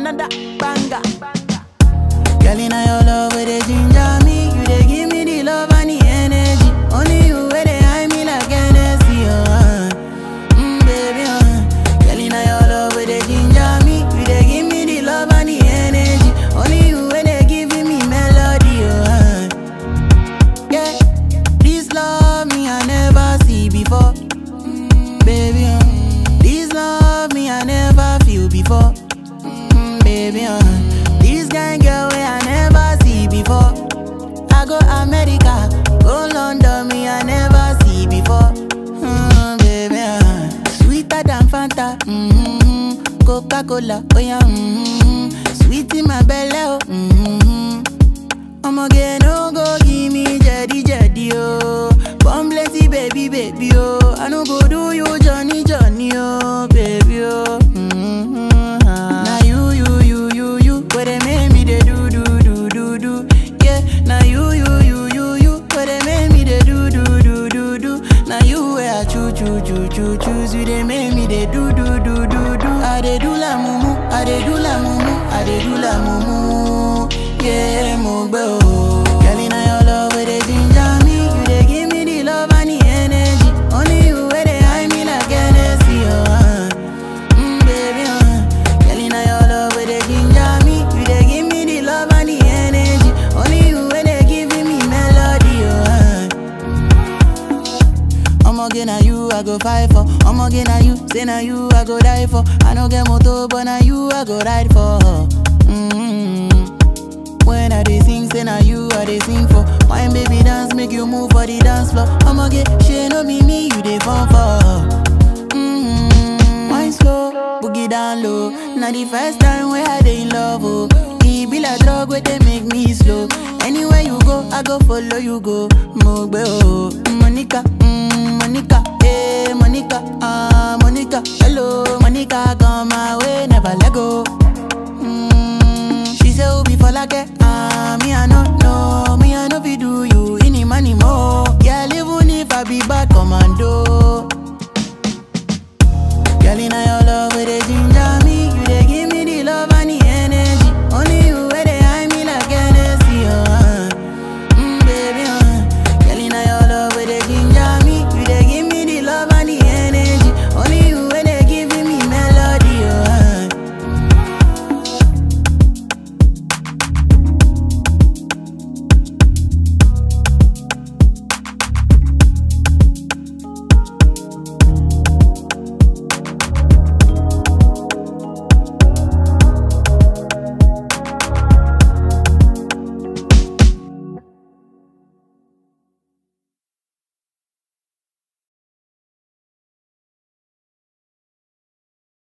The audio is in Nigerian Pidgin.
another banger. Girl, in your love, where they ginger me. You they give me the love and the energy. Only you where they hide me like Hennessy, oh. Uh. Mm, baby, uh. Girl, in your love, where they ginger me. You they give me the love and the energy. Only you where they giving me melody, oh. Uh. Yeah, this love me I never see before. Mm, baby, uh. This love me I never feel before. Mm, baby, uh. This kind girl way I never see before. I go America, go London, me I never see before. Mm, baby, uh. sweeter than Fanta, mm-hmm. Coca Cola, oh yeah, mm-hmm. sweet in my belly, oh. Mm-hmm. Ọmọge no go give me jedi jedi oh. Born plenty baby baby oh. I no go do you Johnny Johnny oh baby oh. Mm-hmm. Now you you you you you where they make me they do do do do do. Yeah, now you you you you you where they make me they do do do do do. Now you where I choo choo choo choo choose you they make me they do do do do do. I they do la mumu, I they do la mumu, I they do la mumu. Yeah, mo gbẹ o. Girl, inna your love where they ginger me, you they give me the love and the energy. Only you where they hide me like Hennessy, oh. Uh. Mm, baby, uh. Girl, inna your love where they ginger me, you they give me the love and the energy. Only you where they giving me melody, oh. Uh. Ọmọge na you I go fight for. Ọmọge na you, say na you I go die for. I no get motor, but na you I go ride for. Mm-hmm. When I dey sing, say na you I dey sing for. Wine baby dance, make you move for the dance floor. Ọmọge, ṣe no be me you dey fall for. Mm-hmm. Wine slow, boogie down low. Na the first time wey I dey in love, oh. E be like drug wey dey make me slow. Anywhere you go, I go follow you go. Mo gbé o, Monica, mm, Monica, eh, Monica, ah, Monica. Hello, Monica, come my way, never let go. Mm, she say Obi for like ah me I no know, me I no fit do you any money more. Girl, even if I be bad commando, girl inna your